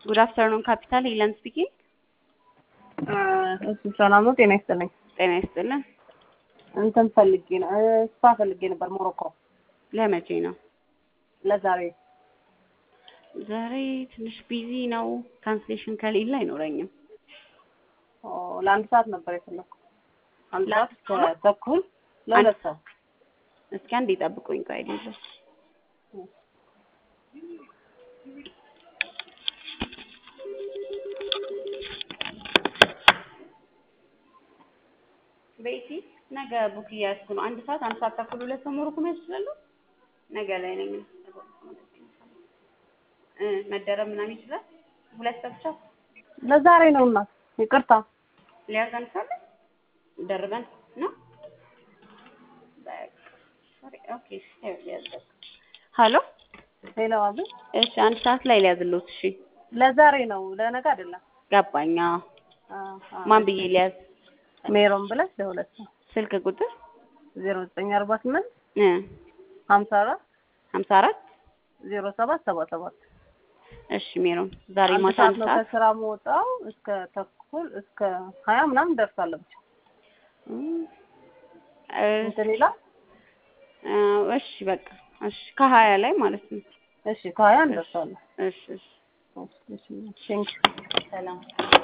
ጉድ አፍተርኑን ካፒታል ሄለን ስፒኪንግ። እሱ ሰላም ነው። ጤና ይስጥልኝ። ጤና ይስጥልን። እንትን ፈልጌ ነው ስፓ ፈልጌ ነበር ሞሮኮ ለመቼ ነው? ለዛሬ ዛሬ ትንሽ ቢዚ ነው። ካንስሌሽን ከሌለ አይኖረኝም። ኦ፣ ለአንድ ሰዓት ነበር የፈለኩት። አንድ ሰዓት እስከ ተኩል ለሁለት ሰው እስኪ አንዴ ጠብቁኝ። ቆይ አይደለም ቤቲ ነገ ቡክ እያያዝኩ ነው። አንድ ሰዓት አንድ ሰዓት ተኩል ሁለት ሰው ሞሮኮ መያዝ ይችላሉ። ነገ ላይ ነኝ እ መደረብ ምናምን ይችላል። ሁለት ሰው ብቻ ለዛሬ ነው እናት ይቅርታ። ሊያዘን ካለ ደርበን ነው። ኦኬ ሀሎ ሌላ ዋግ እሺ፣ አንድ ሰዓት ላይ ሊያዝሉት። እሺ ለዛሬ ነው ለነገ አይደለም። ገባኛ። አ አ ማን ብዬ ሊያዝ? ሜሮን ብለሽ ለሁለት ሰው ስልክ ቁጥር ዜሮ ዘጠኝ አርባ ስምንት እ ሀምሳ አራት ሀምሳ አራት ዜሮ ሰባት ሰባ ሰባት እሺ ሜሮን ዛሬ አንድ ማታ ሰዓት አንድ ነው ሰዓት ከስራ መውጣው እስከ ተኩል እስከ ሀያ ምናምን ደርሳለሁ። ብቻ እም፣ እንትን ይላል። እ፣ እሺ በቃ እሺ፣ ከሀያ ላይ ማለት ነው። እሺ ከሀያ እንደርሳለን። እሺ እሺ፣ እሺ እሺ ቴንክ ሰላም